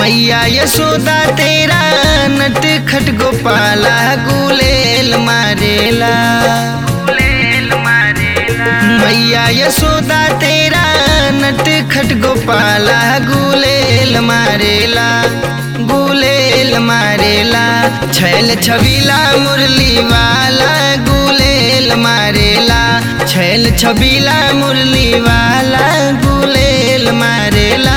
मैया यशोदा तेरा नट खट गोपाला गुलेल मारेला मैया यशोदा तेरा नट खट गोपाला गुलेल मारेला गुलेल मारेला छैल छबीला मुरली वाला गुलेल मारेला छैल छबीला मुरली वाला गुलेल मारेला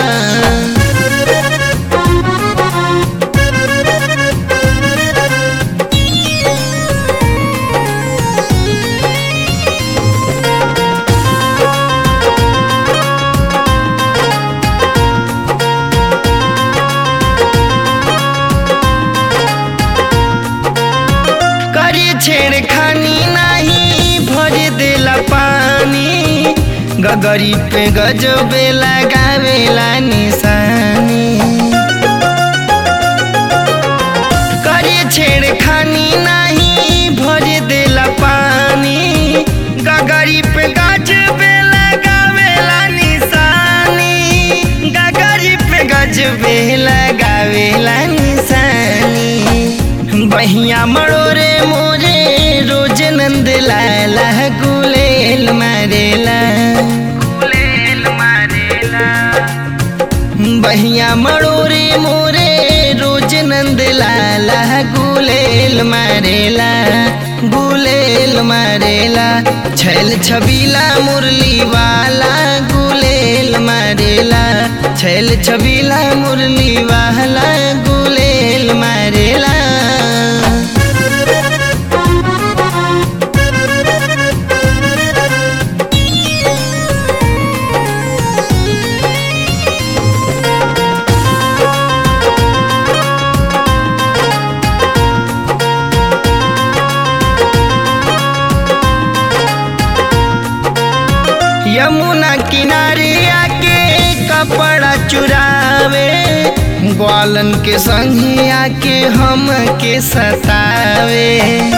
करी छेड़खानी नाही भर देला पानी गगरी पे गजबे लगावेला निशानी करी छेड़खानी नाही भर देला पानी गगरी पे गजबे लगावेला निशानी गगरी पे गजबे लगावेला निशानी बहिया मड़ोरे मोरे रोज नंद लाला गुलेल मारेला बहिया मड़ोरे मोरे रोज नंद लाला गुलेल मारेला गुलेल मारेला छैल छबीला मुरली वाला गुलेल मारेला छैल छबीला मुरली वाला गुलेल मारेला यमुना किनारे आके कपड़ा चुरावे ग्वालन के संगे आके हम के सतावे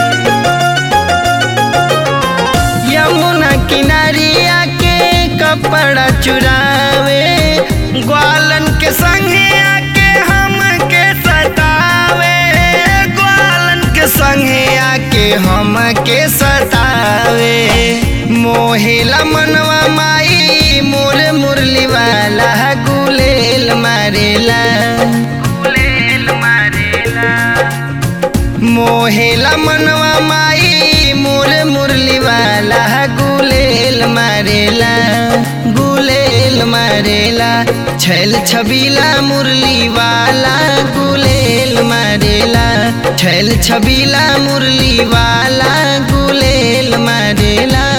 यमुना किनारे आके कपड़ा चुरावे ग्वालन के संगे आके हम के सतावे ग्वालन के संगे आके हम के सतावे मोहेला मनवा माई मोर मुरली वाला गुलेल मारेला मोहेला मनवा माई मोर मुरली वाला गुलेल मारेला गुलेल मारेला छैल छबीला मुरली वाला गुलेल मारेला छैल छबीला मुरली वाला गुलेल मारेला